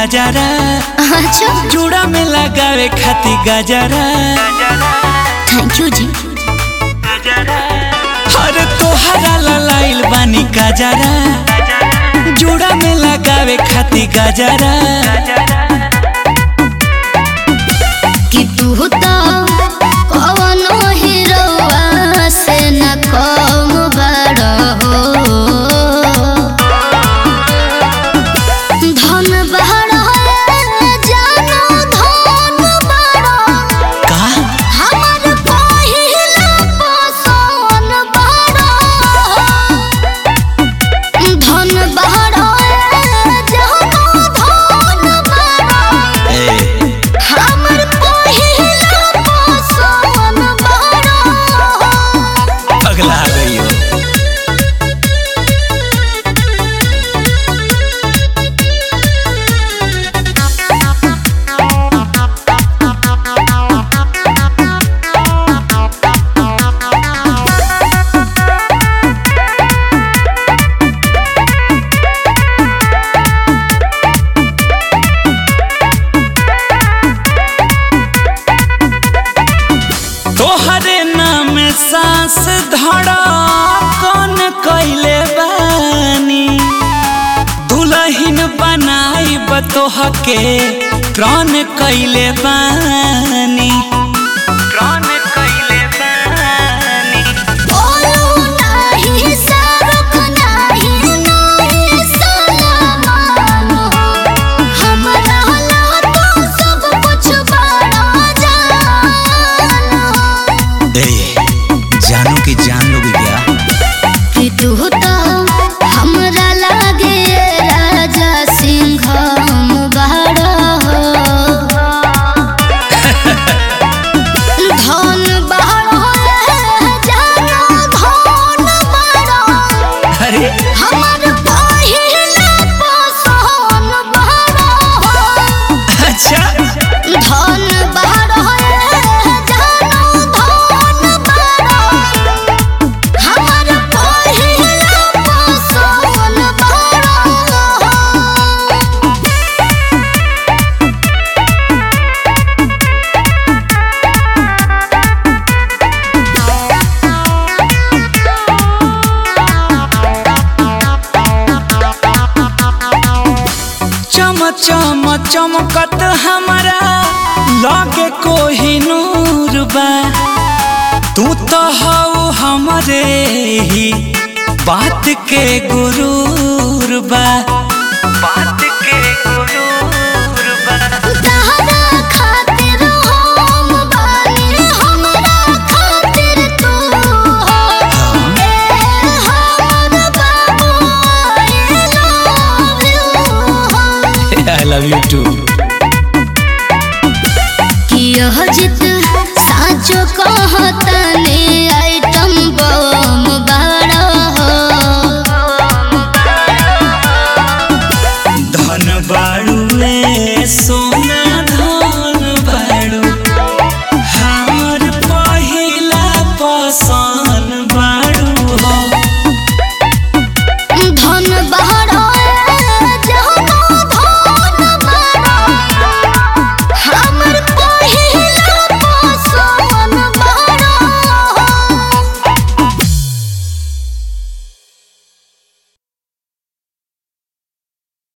गजरा अच्छा चूड़ा में लगावे खाती गजरा थैंक यू जी अरे तोहरा ललाइल बानी गजरा चूड़ा में लगावे खाती गजरा कि तू तो कवनो हीरोवा से न कम बड़ हो धन बड़ जानो धन बड़ का हमर पहिला पसोन बड़ धन बड़ जानो धन बड़ ए हमर पहिला पसोन बड़ पगला गई हो तोहरे नाम सांस धड़ा कौन कैले बानी दुलहिन बनाई बतोह के प्राण कैले बानी प्राण कैले बानी बोलू नाही सरक नाही नाही सलामान हमरा ला तो सब कुछ बड़ा जान ए जानू की जान लोगी क्या कि तू तो हमरा लागे राजा सिंह बड़ा हो धन बड़ा जानो धन बड़ा अरे हमर पहिला पसोन बड़ा हो अच्छा धन बड़ा जानो धन बड़ा हमर पहिला पसोन बड़ा चम चम चमकत हमारा लगे कोही नूर बा तू तो हऊ हमरे ही बात के गुरूर बा बात के गुरूर बा तहरा खातिर हम बानी हमरा खातिर तू हो ए हमर बाबू आई लव यू हो आई लव यू टू कि यह जित